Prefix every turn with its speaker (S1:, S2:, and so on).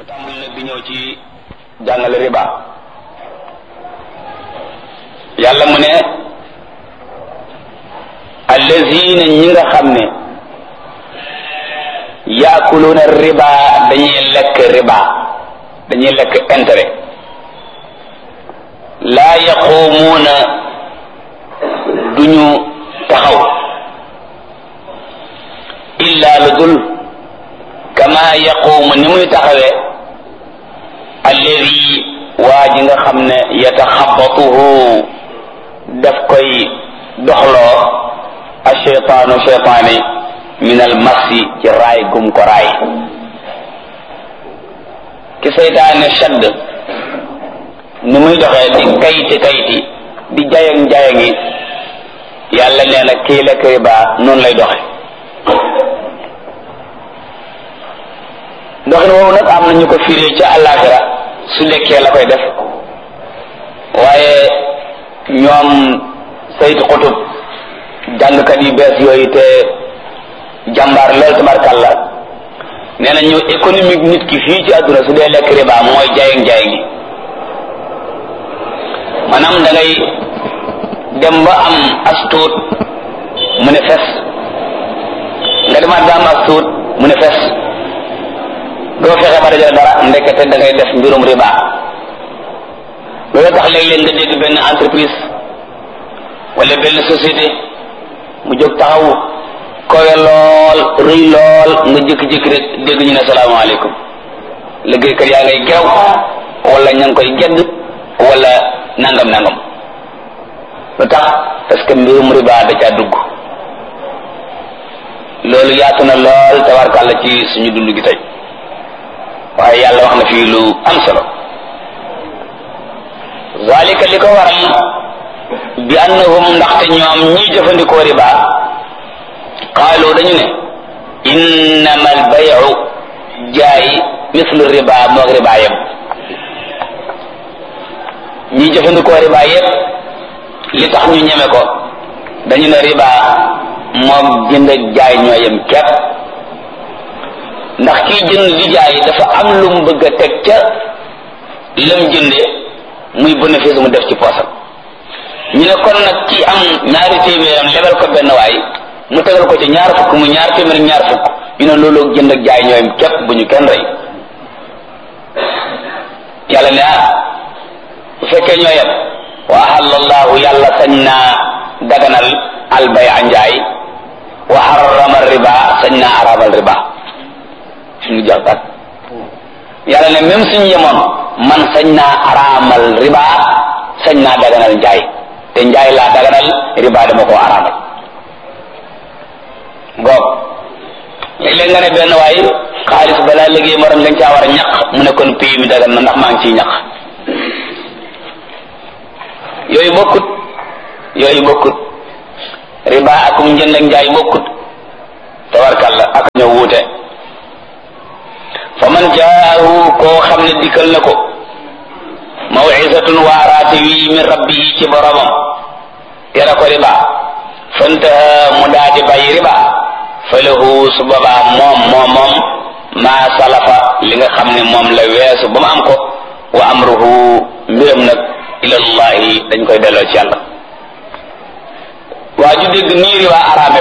S1: tàmbali nag di ñëw ci jàngale riba yàlla mu ne allazina ñi nga xam ne yaakuluuna riba dañuy lekk riba dañuy lekk intérêt laa yaquumuuna duñu taxaw illa lu dul kama yaquumu ni muy taxawee alladi waa ji nga xam ne yataxabatuhu daf koy doxloo asheytaanu cheytaani min al massi ci raay gum ko raay ki seytaane shadd ni muy doxee di kayti kayti di jayang jayangi yàlla nee na kii lekk riba noonu lay doxe doxin woowu nag am na ñu ko firee ca àllaaxira su lekkee la koy def waaye ñoom saytu xutub jàngkat yu bees yooyu te jàmbaar lool tabarkàlla nee na ñu économique nit ki fii ci àdduna su dee lekk riba mooy jaayeng jaayeng gi maanaam da ngay dem ba am as tuut mu ne fes nga demaat ba am as tuut mu ne fes doo fexe ba dajale dara ndekete da ngay def mbirum riba loolu tax léeg-léeg nga dégg benn entreprise wala benn société mu jóg taxaw kowe lool rëy lool nga jékki-jékki rek dégg ñu ne salaamaaleykum liggéeykat yaa ngay gerew wala ña ngi koy gedd wala nangam nangam lu tax parce que mbirum riba da caa dugg loolu yaatu na lool tabarkàlla ci suñu dund gi tey waaye yàlla wax na fii lu am solo zalika li ko waral bi annahum ndaxte ñoom ñiy jëfandikoo riba qaalu dañu ne innama al bayu jaay mislu riba moog riba yëpp ñiy jëfandikoo riba yëpp li tax ñu ñeme ko dañu ne riba moog jënd ak jaay ñoo yem képp ndax kiy jënd di jaay dafa am lu mu bëgg a teg ca lam jënde muy bénéfice mu def ci poosam ñu ne kon nag ki am ñaari téeméeram lebal ko benn waay mu tegal ko ci ñaar fukk mu ñaar téeméer ñaar fukk ñu ne loolu jënd ak jaay ñooyam képp bu ñu kenn rey yàlla ne ah bu fekkee ñoo yem wa ahallallahu yàlla sañ naa daganal albay a njaay wa harrama riba sañ naa arabal riba suñu jàppat yàlla ne même suñu yemoon man sañ naa araamal riba sañ naa daganal njaay te njaay laa daganal riba dama koo araamal ngoog léeg-léeg nga ne benn waay xaalis balaa liggéey morom dañ caa war a ñaq mu ne kon pays mi dagan na ndax maa ngi ciy ñaq yooyu bokkut yooyu bokkut riba akum njënd ak njaay bokkut tabarkalla ak ñoo wuute fa man jaahu koo xam ne dikkal na ko mawcisatun waaraate wi min rabbihi ci boromam yara ko riba fantaha mu daadi bàyyi riba fa lahu su boobaa moom moom moom maa salafa li nga xam ne moom la weesu ba mu am ko wa amruhu mbiram nag ilallahi dañ koy delloo ci yàlla waa ju dégg nii riba araame